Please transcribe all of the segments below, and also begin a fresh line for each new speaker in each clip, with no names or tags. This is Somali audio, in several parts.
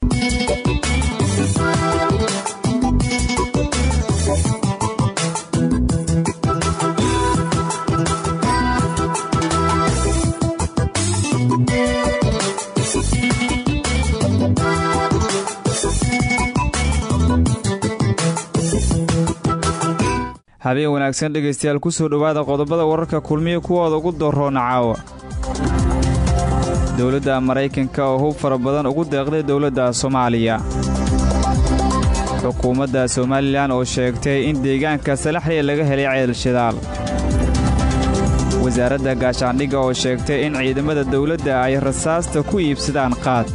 habeen wanaagsan dhegaystayaal ku soo dhowaada qodobada wararka kulmiya kuwooda ugu dooroona caawa dowladda maraykanka oo hub fara badan ugu deeqday dowladda soomaaliya xukuumadda somalilan oo sheegtay in deegaanka salaxliya laga helay ceel shidaal wasaaradda gaashaandhigga oo sheegtay in ciidamada dawladda ay rasaasta ku iibsadaan qaad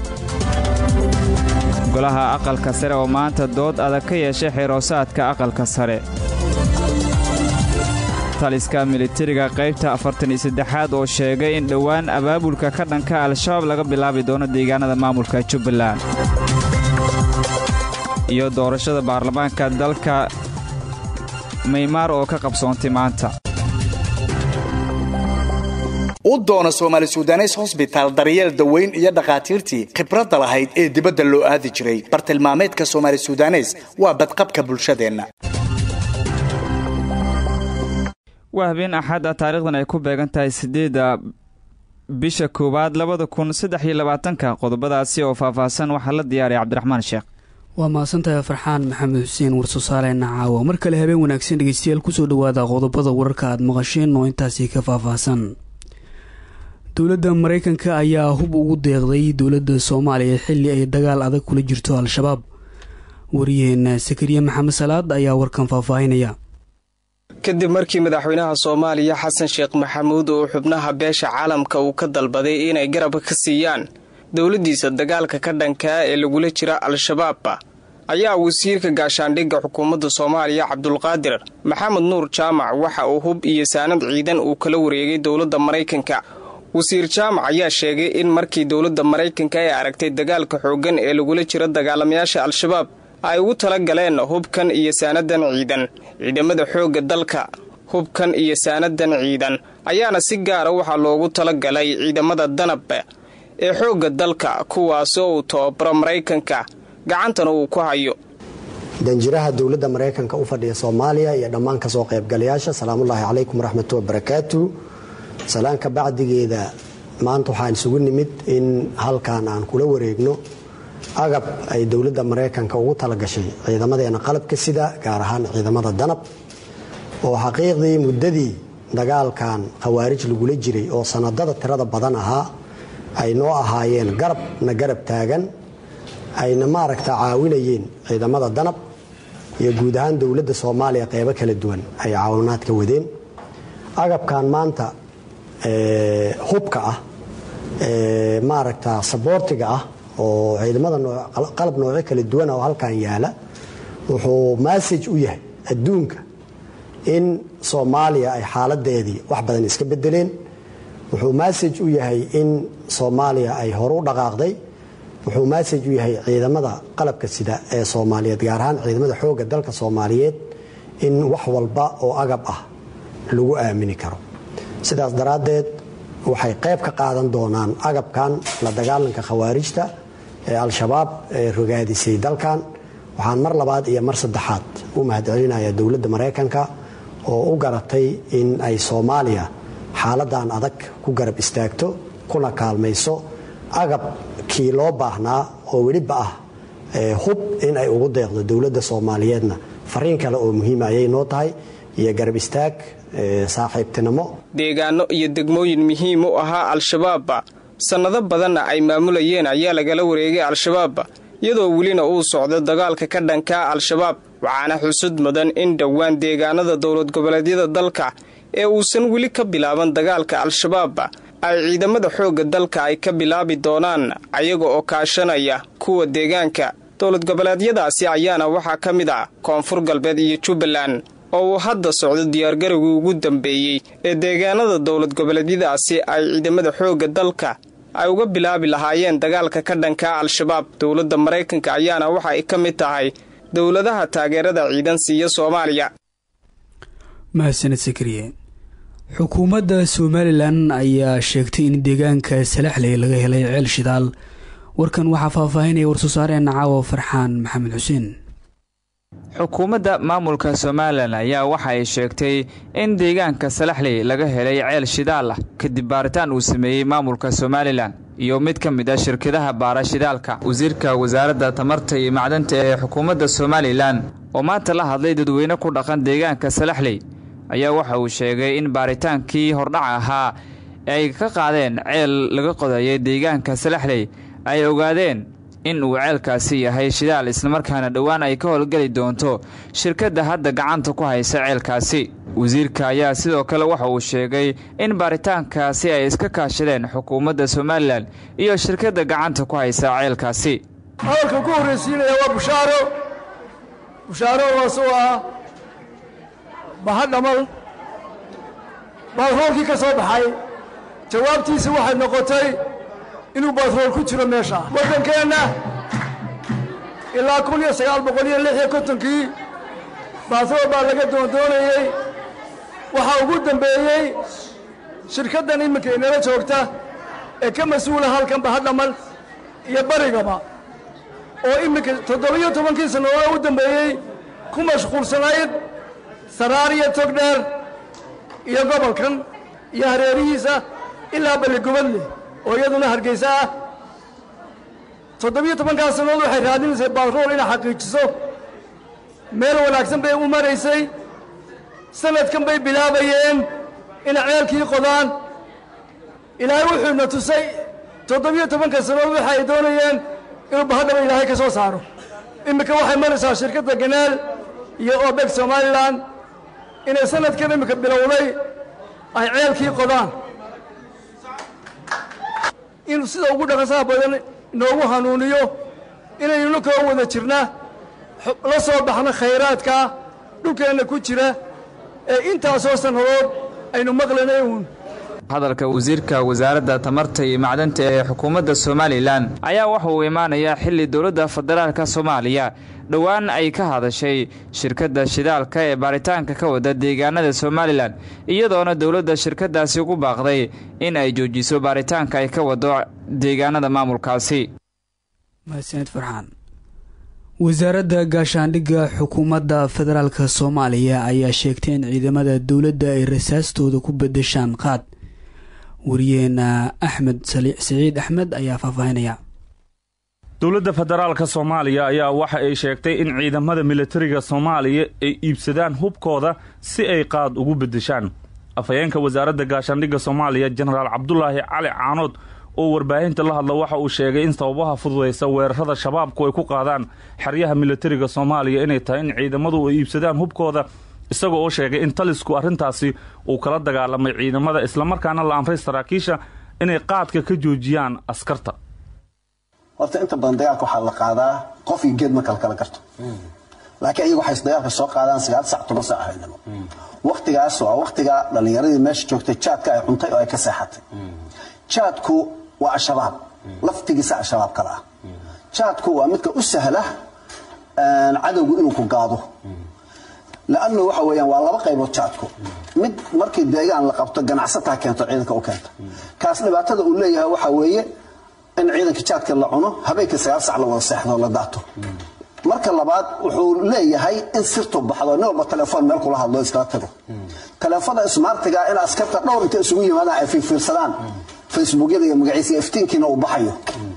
golaha aqalka sare oo maanta dood adag ka yeeshay xiroosaadka aqalka sare taliska militariga qaybta afartan iyo saddexaad oo sheegay in dhowaan abaabulka ka dhanka al-shabaab laga bilaabi doono deegaanada maamulka jubbaland iyo doorashada baarlamaanka dalka maymaar oo ka qabsoontay maanta
u doono soomaali sudanes hosbitaal daryeel daweyn iyo dhakhaatiirtii khibradda lahayd ee dibadda loo aadi jiray bartilmaameedka soomaali sudanes waa badqabka bulshadeenna
waa habeen axad ah taarikhdan ay ku beegan tahay siddeedda bisha koowaad labada kun saddex iyo labaatanka qodobadaasi oo faahfaahsan waxaa la diyaaraya cabdiraxmaan sheekh
waa mahadsantahay farxaan maxamed xuseen war-soosaareenna caawa mar kale habeen wanaagsan dhegeystayaal kusoo dhawaada qodobada wararka aad maqasheen oo intaasi ka faahfaahsan dowladda maraykanka ayaa hub ugu deeqday dowladda soomaaliya xilli ay dagaal adag kula jirto al-shabaab wariyaheena sakariye maxamed salaad ayaa warkan faahfaahinaya
kadib markii madaxweynaha soomaaliya xasan sheekh maxamuud uu xubnaha beesha caalamka uu ka dalbaday inay garab ka siiyaan dowladdiisa dagaalka ka dhankaa ee lagula jira al-shabaabba ayaa wasiirka gaashaandhigga xukuumadda soomaaliya cabdulqaadir maxamed nuur jaamac waxa uu hub iyo saanad ciidan uu kala wareegay dowladda maraykanka wasiir jaamac ayaa sheegay in markii dowladda maraykanka ay aragtay dagaalka xooggan ee lagula jiro dagaalamayaasha al-shabaab ay ugu tala galeen hubkan iyo saanadan ciidan ciidamada xoogga dalka hubkan iyo saanadan ciidan ayaana si gaara waxaa loogu tala galay ciidamada danab ee xoogga dalka kuwaasoo uu tababaro maraykanka gacantana uu ku hayo
danjiraha dowladda maraykanka u fadhiya soomaaliya iyo dhammaan kasoo qaybgalayaasha salaamullaahi calaykum waraxmatu wabarakaatu salaanka bacdigeeda maanta waxaan isugu nimid in halkan aan kula wareegno agab ay dowladda maraykanka ugu talagashay ciidamadeena qalabka sida gaar ahaan ciidamada danab oo xaqiiqdii muddadii dagaalkan khawaarij lagula jiray oo sanadada tirada badan ahaa ay noo ahaayeen garab na garab taagan ayna maaragta caawinayeen ciidamada danab iyo guud ahaan dowladda soomaaliya qeybo kala duwan ay caawinaad ka wadeen agabkan maanta hubka ah maaragta saboortiga ah oo ciidamada qalab noocyo kala duwan oo halkan yaala wuxuu massage u yahay adduunka in soomaaliya ay xaaladeedii wax badan iska bedeleen wuxuu massage u yahay in soomaaliya ay hore u dhaqaaqday wuxuu massage u yahay ciidamada qalabka sida ee soomaaliyeed gaar ahaan ciidamada xoogga dalka soomaaliyeed in wax walba oo agab ah lagu aamini karo sidaas daraaddeed waxay qayb ka qaadan doonaan agabkan la dagaalanka khawaarijta ee al-shabaab ee rogaadisay dalkan waxaan mar labaad iyo mar saddexaad u mahadcelinayaa dowladda maraykanka oo u garatay in ay soomaaliya xaaladan adag ku garab istaagto kuna kaalmayso agabkii loo baahnaa oo weliba ah hub in ay ugu deeqdo dowladda soomaaliyeedna fariin kale oo muhiima ayay noo tahay iyo garab istaag saaxiibtinimo
deegaano iyo degmooyin muhiim u ahaa al-shabaabba sannado badanna ay maamulayeen ayaa lagala wareegay al-shabaabba iyadoo welina uu socdo dagaalka ka dhankaa al-shabaab waxaana xusud mudan in dhowaan deegaanada dowlad goboleedyada dalka ee uusan weli ka bilaaban dagaalka al-shabaabba ay ciidamada xoogga dalka ay ka bilaabi doonaan ayaga oo kaashanaya kuwa deegaanka dowlad goboleedyadaasi ayaana waxaa ka mid ah koonfur galbeed iyo jubbaland oo uu hadda socdo diyaargarowgii ugu dambeeyey ee deegaanada dowlad goboleedyadaasi ay ciidamada xoogga dalka ay uga bilaabi lahaayeen dagaalka ka dhankaa al-shabaab dowladda maraykanka ayaana waxa ay ka mid tahay dowladaha taageerada ciidan siiya soomaaliya
mahadsaned sakariye xukuumadda somalilan ayaa sheegtay in deegaanka salaxley laga helay ceel shidaal warkan waxaa faahfaahinaya war-soosaareenna caawa farxaan maxamed xuseen
xukuumadda maamulka somalilan ayaa waxa ay sheegtay in deegaanka salaxley laga helay ceel shidaal ah kadib baaritaan uu sameeyey maamulka somalilan iyo mid ka mid ah shirkadaha baara shidaalka wasiirka wasaaradda tamarta iyo macdanta ee xukuumadda somalilan oo maanta la hadlay dadweyne ku dhaqan deegaanka salaxley ayaa waxa uu sheegay in baaritaankii hordhac ahaa ay ka qaadeen ceel laga qodayay deegaanka salaxley ay ogaadeen in uu ceelkaasi yahay shidaal islamarkaana dhowaan ay ka howlgeli doonto shirkadda hadda gacanta ku haysa ceelkaasi wasiirka ayaa sidoo kale waxa uu sheegay in baaritaankaasi ay iska kaashadeen xukuumadda somalilan iyo shirkadda gacanta ku haysa ceelkaasi
hadalka ku horraysiinaya waa bushaaro bushaaro waasoo ah bahadhamal baatroolkii ka soo baxay jawaabtiisi waxay noqotay inuu baatrool ku jiro meesha waddankeenna ilaa kun iyo sagaal boqol iyo lix iyo kontonkii baatrool baa laga doondoonayey waxaa ugu dambeeyey shirkaddan iminka inala joogta ee ka mas-uula halkan bahadhamal iyo barigaba oo iminka toddobiyo tobankii sannadood u dambeeyey ku mashquulsanayd saraar iyo togdheer iyo gobolkan iyo hareerihiisa ilaa balligubadle oo iyaduna hargaysa ah toddobiyo tobankaas sannadood waxay raadinaysay baatrool inay xaqiijiso meel wanaagsan bay u maraysay sanadkan bay bilaabayeen inay ceelkii qodaan ilaahay wuxuuna tusay toddobiyo tobanka sannadood waxa ay doonayeen inuu bahadhaba ilaahay ka soo saaro iminka waxay maraysaa shirkadda ganaal iyo obeg somalilan inay sanadkan iminka bilowday ay ceelkii qodaan inuu sida ugu dhaqasaha badan inoogu hanuuniyo inaynuna koo wada jirna la soo baxno khayraadka dhulkeenna ku jira ee intaasoo sannadood aynu maqlanay uun
hadalka wasiirka wasaaradda tamarta iyo macdanta ee xukuumadda somalilan ayaa waxa uu imaanayaa xilli dowladda federaalka soomaaliya dhowaan ay ka hadashay shirkadda shidaalka ee baaritaanka ka wada deegaanada somalilan iyadoona dowladda shirkaddaasi ugu baaqday in ay joojiso baaritaanka ay ka wado deegaanada maamulkaasi
mahadsanid farxaan wasaaradda gaashaandhigga xukuumadda federaalka soomaaliya ayaa sheegtay in ciidamada dowladda ay rasaastooda ku bedeshaan qaad wariyeena axmed siciid axmed ayaa faahfaahinaya
dowladda federaalka soomaaliya ayaa waxa ay sheegtay in ciidamada militariga soomaaliya ay iibsadaan hubkooda si ay qaad ugu beddeshaan afhayeenka wasaaradda gaashaandhigga soomaaliya jenaraal cabdulaahi cali caanood oo warbaahinta la hadla waxa uu sheegay in sababaha fududaysa weerarada shabaabku ay ku qaadaan xeryaha militariga soomaaliya inay tahay in ciidamadu ay iibsadaan hubkooda isaga oo sheegay in talisku arrintaasi uu kala dagaalamay ciidamada islamarkaana la amray saraakiisha inay qaadka ka joojiyaan askarta
horta inta badan dagaalka waxaa la qaadaa qof iyo geed ma kala kala garto laakiin ayagu waxay dagaalka soo qaadaan sagaal sac toban sac haynimo waktigaas waa waktiga dhallinyaradii meesha joogtay jaadka ay cuntay oo ay ka seexatay jaadku waa al-shabaab laftigiisa al-shabaab kale ah jaadku waa midka u sahla cadowgu inuu ku gaado lannu waxa weyaan waa laba qaybood jaadku mid markii deegaan la qabto ganacsataa keento ciidanka u keenta kaas dhibaatada uu leeyahay waxa weeye in ciidanka jaadka la cuno habeenkii sagaal sac la wada seexdo la daato marka labaad wuxuu leeyahay in sirtu baxdo nin walba telefoon meel kula hadlo iskala tago teleefada ismaartiga in askarta dhowr inta isugu yimaadaan ay fiirfiirsadaan facebookyada iyo magaciisa iftiinkiina uu baxayo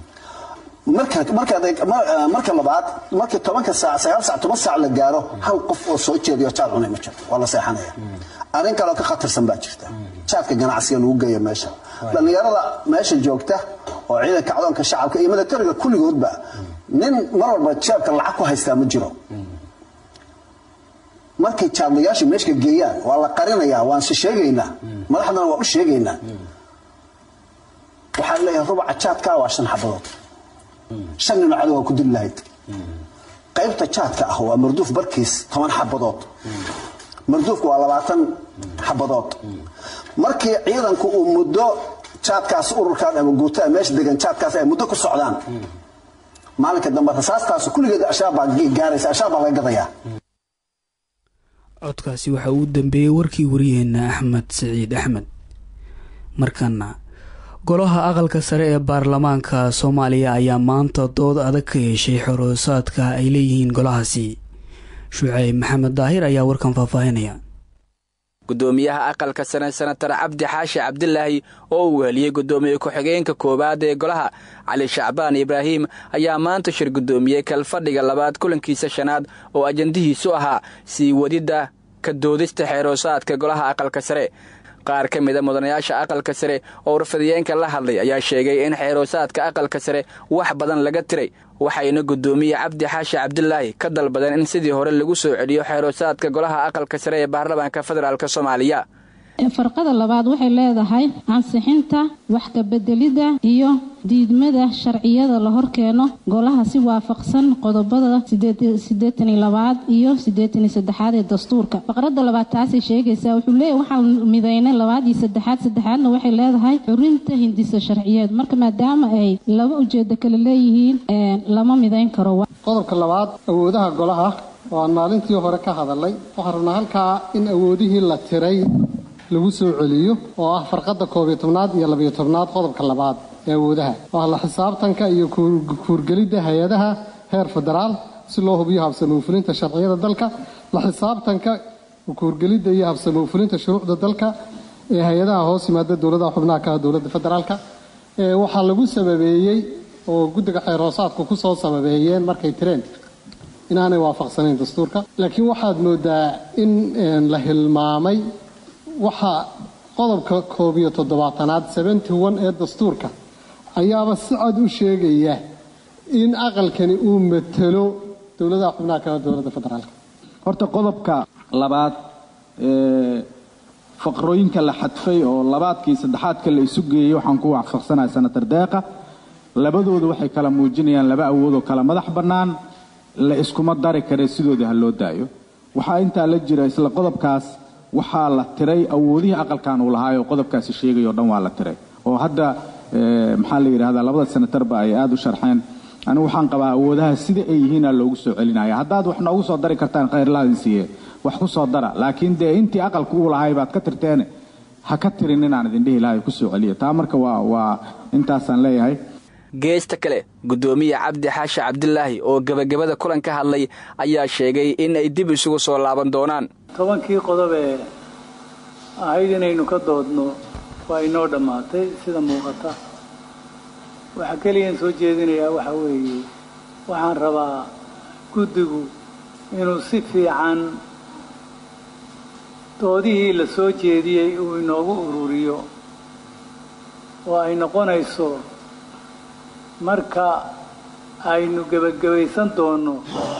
marka labaad markii tobanka saac sagaal sac toban saac la gaaro hal qof oo soo jeediyo jaad cunay ma jirto waa la seexanaya arrin kaleo ka khatarsan baa jirta jaadka ganacsiga lagu geeya meesha dhallinyarada meesha joogta oo ciidanka cadoonka shacabka iyo milatariga kulligoodba nin mar walba jeebka lacag ku haystaa ma jiro markay jaadlayaashu meeshka geeyaan waa la qarinayaa waan si sheegaynaa madaxdana waa u sheegaynaa waxaa leeyahay rubaca jaadka waa shan xabadood shan nino cadow waa ku dili lahayd qaybta jaadka ah waa marduuf barkiis toban xabadood marduufku waa labaatan xabadood markii ciidanku uu muddo jaadkaas ururkaan ama guutaa meesha degan jaadkaas ay muddo ku socdaan maalinka dambe rasaastaas kulligeed ashaab baa gaaraysa ashaab baa laga gadayaa
codkaasi waxaa uu dambeeyey warkii wariyeena axmed saciid axmed markana golaha aqalka sare ee baarlamaanka soomaaliya ayaa maanta dood adag ka yeeshay xoroosaadka ay leeyihiin golahaasi shuceyb maxamed daahir ayaa warkan faahfaahinaya
gudoomiyaha aqalka sare senatar cabdi xaashi cabdilaahi oo uu heliyey gudoomiye ku-xigeenka koowaad ee golaha cali shacbaan ibraahim ayaa maanta shir gudoomiyey kalfadhiga labaad kulankiisa shanaad oo ajandihiisu ahaa sii wadidda ka doodista xeeroosaadka golaha aqalka sare qaar ka mida mudanayaasha aqalka sare oo warfadiyeenka la hadlay ayaa sheegay in xeeroosaadka aqalka sare wax badan laga tiray waxayna gudoomiye cabdi xaashi cabdilaahi ka dalbadeen in sidii hore lagu soo celiyo xeeroosaadka golaha aqalka sare ee baarlamaanka federaalk soomaaliya
farqada labaad waxay leedahay ansixinta wax kabedelidda iyo diidmada sharciyada la horkeeno golaha si waafaqsan qodobada sideetani labaad iyo sideetani saddexaad ee dastuurka faqrada labaad taasay sheegaysaa wuxuu leeyahy waxaan midaynay labaad iyo saddexaad saddexaadna waxay leedahay xurinta hindisa sharciyeed marka maadaama ay laba ujeedo kale leeyihiin lama midayn karo
qodobka labaad awoodaha golaha oo aan maalintii hore ka hadalay waxaan rabnaa halkaa in awoodihii la tiray lagu soo celiyo oo ah farqadda koobiyo tobnaad iyo labiyo tobnaad qodobka labaad ee awoodaha waa la xisaabtanka iyo kuurgelidda hay-adaha heer federaal si loo hubiyo habsamowfulinta sharciyada dalka la xisaabtanka kuurgelidda iyo habsamowfulinta shuruucda dalka ee hay-adaha hoos yimaada dowladaha xubnaha ka ah dowladda federaalka waxaa lagu sababeeyey oo guddiga xeerhoosaadku ku soo sababeeyeen markay tireen inaanay waafaqsanayn dastuurka laakiin waxaad moodaa in la hilmaamay waxaa qodobka koob iyo toddobaatanaad seventy one ee dastuurka ayaaba si cad u sheegaya in aqalkani uu matelo dowladaha xubnaha kale dowladda federaalka
horta qodobka labaad ee faqrooyinka la xadfay oo labaadkii saddexaadka la isu geeyey waxaan ku waafaqsanahay senatar deeqa labadooda waxay kala muujinayaan laba awoodoo kala madax bannaan la iskuma dari kare sidoodii ha loo daayo waxaa intaa la jira isla qodobkaas waxaa la tiray awoodihii aqalkan uu lahaay oo qodobkaasi sheegay oo dhan waa la tiray oo hadda maxaa la yidhahdaa labada senatarba ay aada u sharxeen anigu waxaan qabaa awoodaha sida ay yihiina loogu soo celinaya haddaad wax noogu soo dari kartaan khayrlaadin siiye wax ku soo dara laakiin dee intii aqalka uu lahay baad ka tirteene ha ka tirin inaan idin dhihi lahay ku soo celiya taa marka waa waa intaasaan leeyahay
geesta kale gudoomiye cabdi xaashi cabdilaahi oo gebagabada kulan ka hadlay ayaa sheegay in ay dib isugu soo laaban doonaan
tobankii qodob ee ahayd inaynu ka doodno waa inoo dhammaatay sida muuqata waxaa keliyaan soo jeedinayaa waxa weeye waxaan rabaa guddigu inuu si fiican doodihii la soo jeediyey uu inoogu ururiyo oo ay noqonayso marka aynu gebagabaysan doonno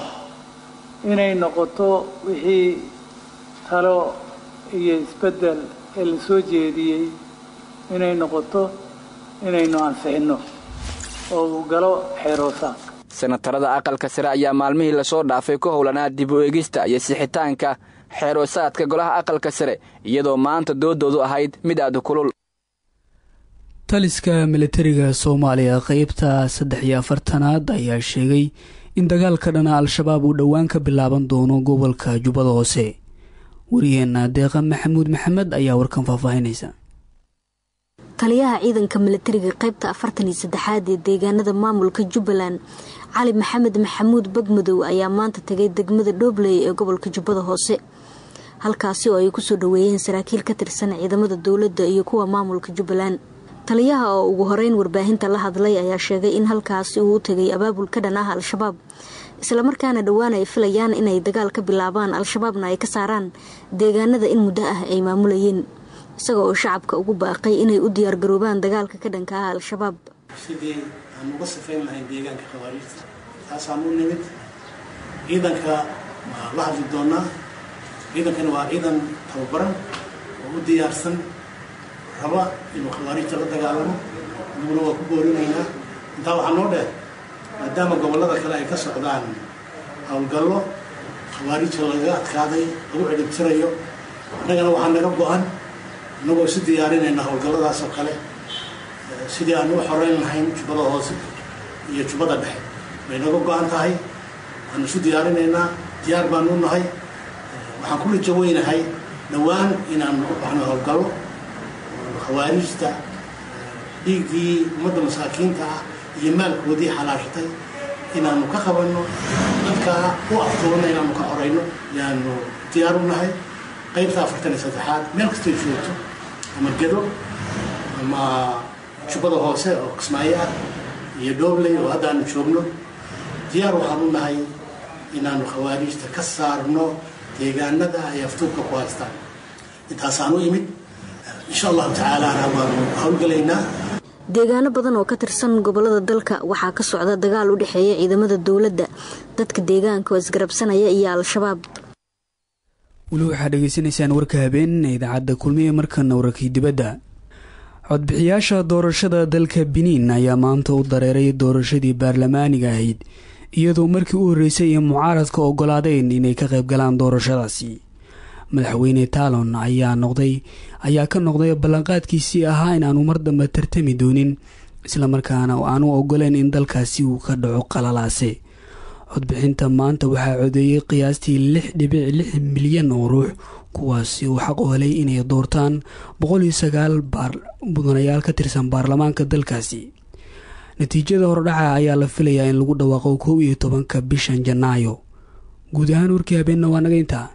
inay noqoto wixii talo iyo isbeddel ee la soo jeediyey inay noqoto inaynu ansixinno oo uu galo xeeroosaadka
senatarada aqalka sare ayaa maalmihii lasoo dhaafay ku howlanaa dib u egista iyo sixitaanka xeeroosaadka golaha aqalka sare iyadoo maanta doodoodu ahayd mid aada kulul
taliska militariga soomaaliya qeybta saddex iyo afartanaad ayaa sheegay in dagaalka dhana al-shabaab uu dhowaan ka bilaaban doono gobolka jubbada hoose wariyeena deeqa maxamuud maxamed ayaa warkan faahfaahinaysa
taliyaha ciidanka militariga qeybta afartan iyo saddexaad ee deegaanada maamulka jubbaland cali maxamed maxamuud bagmadow ayaa maanta tegay degmada dhoobley ee gobolka jubbada hoose halkaasi oo ay kusoo dhaweeyeen saraakiil ka tirsan ciidamada dowladda iyo kuwa maamulka jubbaland taliyaha oo ugu horeyn warbaahinta la hadlay ayaa sheegay in halkaasi uu u tegay abaabul ka dhan ah al-shabaab islamarkaana dhowaan ay filayaan inay dagaal ka bilaabaan al-shabaabna ay ka saaraan deegaanada in muddo ah ay maamulayeen isaga oo shacabka ugu baaqay inay u diyaargaroobaan dagaalka ka dhanka ah al-shabaab
sidii aan uga sifayn lahayn deegaanka khawaariijta taasaan u nimid ciidanka waa la hadli doonaa ciidankana waa ciidan tababaran oo u diyaarsan raba inuu khawaarijta la dagaalamo anaguna waa ku boorinaynaa intaa waxaa noo dheer maadaama gobollada kale ay ka socdaan howlgallo khawaarijta lagaga adkaaday lagu cidhibtirayo annagana waxaa naga go-an annagoo isu diyaarinayna howlgalladaas oo kale sidii aan u xoreyn lahayn jubbada hoose iyo jubbada dhexe bay naga go-an tahay waanu isu diyaarinaynaa diyaar baanu u nahay waxaan ku rajo weynahay dhowaan inaan u baxno howlgallo khawaarijta dhiiggii ummadda masaakiinta ah iyo maalkoodii xalaashatay inaanu ka qabanno dadkaa u aftoona inaanu ka xorayno yaanu diyaar u nahay qaybta afartan iyo saddexaad meel kastay joogto ama gedo ama jubbada hoose oo kismaayo ah iyo dhoobley oo haddaanu joogno diyaar waxaan u nahay inaanu khawaariijta ka saarno deegaanada ay aftuubka ku haystaan intaasaan u imid insha allahu tacaalana waanu howlgalaynaa
deegaano badan oo ka tirsan gobolada dalka waxaa ka socda dagaal u dhexeeya ciidamada dowladda dadka deegaanka oo isgarabsanaya iyo al-shabaab
weli waxaad dhegeysanaysaan warka habeen idaacadda kulmiye markana wararkii dibadda codbixiyaasha doorashada dalka biniin ayaa maanta u dareeray doorashadii baarlamaaniga ahayd iyadoo markii u horreysay ee mucaaradka ogolaadeen inay ka qayb galaan doorashadaasi madaxweyne taalon ayaa noqday ayaa ka noqday ballanqaadkiisii ahaa inaanu mar dambe tartami doonin islamarkaana aanu ogoleen in dalkaasi uu ka dhaco qalalaase codbixinta maanta waxaa codeeyey qiyaastii lix dhibic lix milyan oo ruux kuwaasi uu xaq u helay inay doortaan boqol iyo sagaal mudanayaal ka tirsan baarlamaanka dalkaasi natiijada hordhaca ayaa la filayaa in lagu dhawaaqo kow iyo tobanka bishan janaayo guud ahaan warkii habeenna waa naga intaa